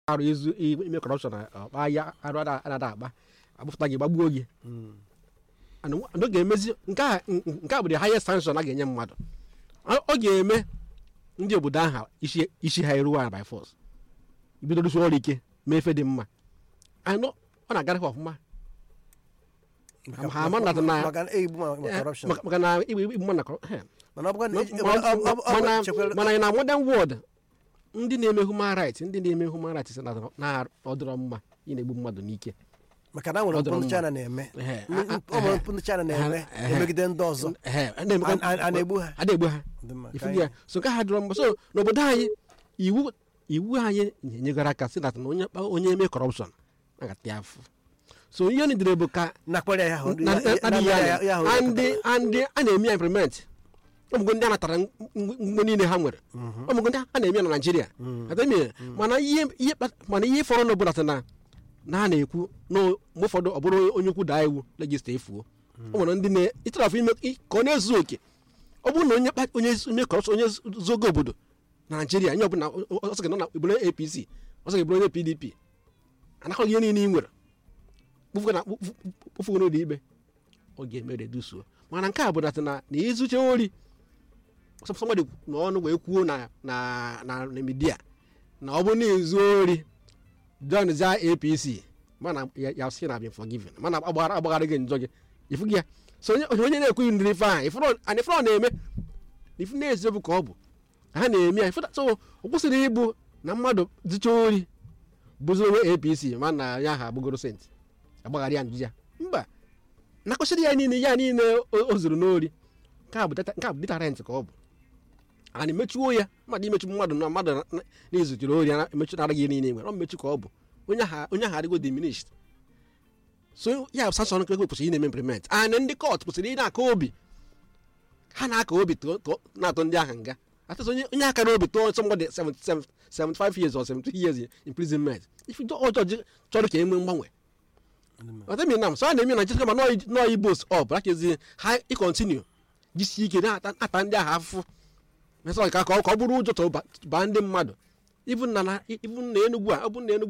arụ izu ime kọrọpshọn ọkpa ya arụ anaghị akpa agbapụta gị gbagbuo gị and ọ ga-emezi nke a nke a bụ the highest sanction a ga-enye mmadụ ọ ga-eme ndị obodo ahụ isi isi ha eruwa by force ibido rụsi ọrụ ike mee efe dị mma anọ ọ na-agara ha ọfụma ha ama nata na maka na egbu ma ma eh, corruption maka- maka na igbe igbe mmadụ na kọrọ- eh, mana ọ bụkwa na Ma- ọ- ma- ọ- ọ- ọ- ọ- mana chekwara- mana na modern world ndị na-eme human rights ndị na-eme human rights sị na na ọ dịrọ mma ị na-egbu mmadụ n'ike maka na nwere ọ dịrọ mpụ ndị mma. China na-eme Ehe, M- a- a- ọ nwere ehe. mpụ ndị China na-eme Ehe, emegide ndị ọzọ Ehe, a na-emekwa- A- a- a na-egbu ha? a na-egbu ha Dị mma, ka ifu anyị- ya so nke ha dịrọ mma so n'obodo anyị iwu iwu anyị nyegara aka sị na onye kpa- onye eme kọrọpshọn agata ya afụ so ihe anyị dịrị bụ ka nakpọrọ ya ahụ na- na- ya- na- ya- ya- ya- ya ahụ ya- ya ndị ndị a na-eme ya implement ọmụgo ndị a natara mgbe niile ha nwere ọmụgo ndị a na-eme ya na naijiria ata eme ya. mana ihe ihe kpa- mana ihe fọrọ n'obodo sị na na a na-ekwu na mgbe ụfọdụ ọ bụrụ onye ukwu daa iwu legista efuo o nwere ndị na-ịtụrafụ ime ka ọ na-ezu oke ọ bụrụ na onye kpa- onye onye kọrọpshọn onye zogo obodo na naijiria nye ọbụla ọsọ gị nọ na ebule apc ọsọ gị bụrụ onye pdp anakọ ihe niile ị nwere kpụfugo na kpụfugo n'ụlọ ikpe ọ ga-eme redusuo mana nke a bụ na na na izuche ori sọmadị n'ọnụ wee kwuo na na na na midia na ọ bụrụ na izu ori john za apc mana ya ya sị na been forgiven mana agbaghara agbaghara gị njọ gị ifu gị ya so onye onye na-ekweghị ndịrị ife ahụ ifuru ana ifuru ọ na-eme ifu na-eziokwu ka ọ bụ ha na-eme ya ifu so ọ kwụsịrị ịbụ na mmadụ zụcha ori bụzi onye apc mana ya ha abụgoro sent agbaghara ya njụ ya mba nakọchiri ya niile ya niile o o zuru n'ori nke a bụ data- nke a bụ deterrent ka ọ bụ a na-emechuo ya mmadụ imechu mmadụ na mmadụ na- na- na-ezuchiri ori ya emechu nara gị niile nwere ọ mmechu ka ọ bụ onye ahụ onye ahụ adịgo diminished so ya sanction nke kwesịrị ị na-eme implement and ndị court kwesịrị ị na-aka obi ha na-aka obi tụọ- tụọ- na-atụ ndị ahụ nga atụsị onye onye aka n'obi tụọ somebody 77 75 years or 70 years imprisonment if ọjọọ chọrọ ka e nwee mgbanwe ọtami nam so a na-eme na nchekwa ma nọọ ibos ọ bụ akezi ha ịkontinu jisi ike na-ata ndị ahụ afụfụ mesọ ka ka ọ ka ọ bụrụ ụjọ tọ baa ndị mmadụ ibu na na ibu na enugwu a ọ bụ na enugwu